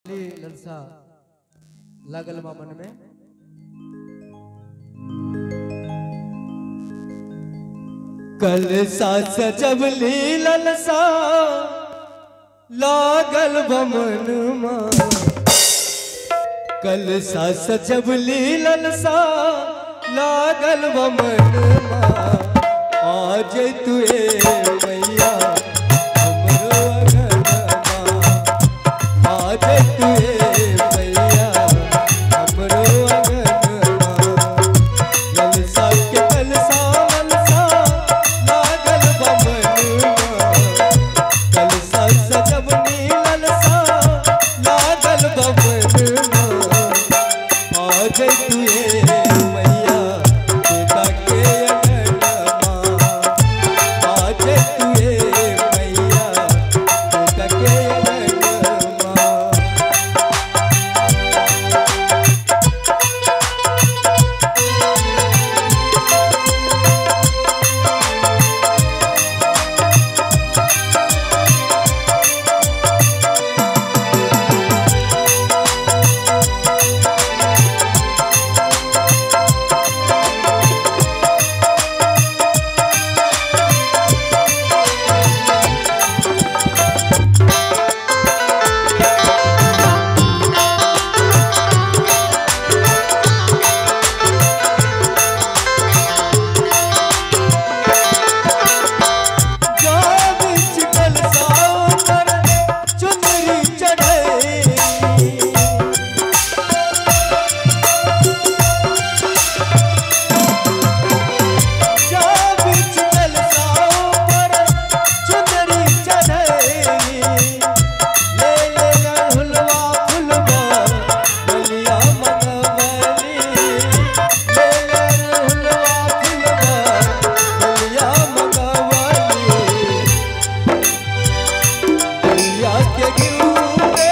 ललसा लागल बा मन में कल सा सजब ली ललसा लागल बमन मा कल सा सजब ली ललसा लागल बमन मा आज तुए मैया हमरो अगनमा आज तुए मैया हमरो अगनमा ललसा के कलसा ललसा लागल बमनुआ कलसा सजब नी ललसा लागल बमनुआ आज तुए मैया बेटा के अगनमा आज तुए मैया बेटा के अगनमा जब चिकल साओ पर चुनरी चढ़े जब चिकल साओ पर चुनरी चढ़े ले ले हुलवा फुलवा बलिया मनवली ले ले हुलवा फुलवा बलिया मनवली बलिया के गिरूबे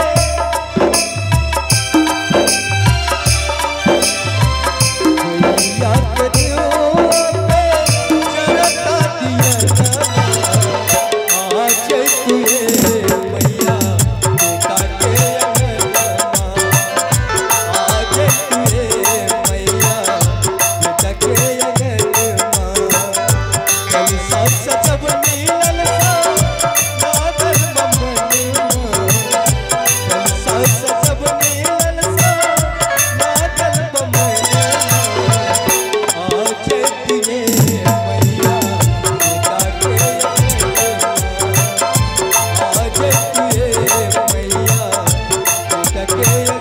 बलिया के गिरूबे चरता दिया आज तुए मैया बेटा के अंगनमा आज तुए मैया बेटा के अंगनमा कल सा सजब नीलल सा लागल बमनुआ कल सा सजब नीलल सा लागल बमनुआ आज तुए मैया बेटा के अंगनमा आज तुए मैया बेटा के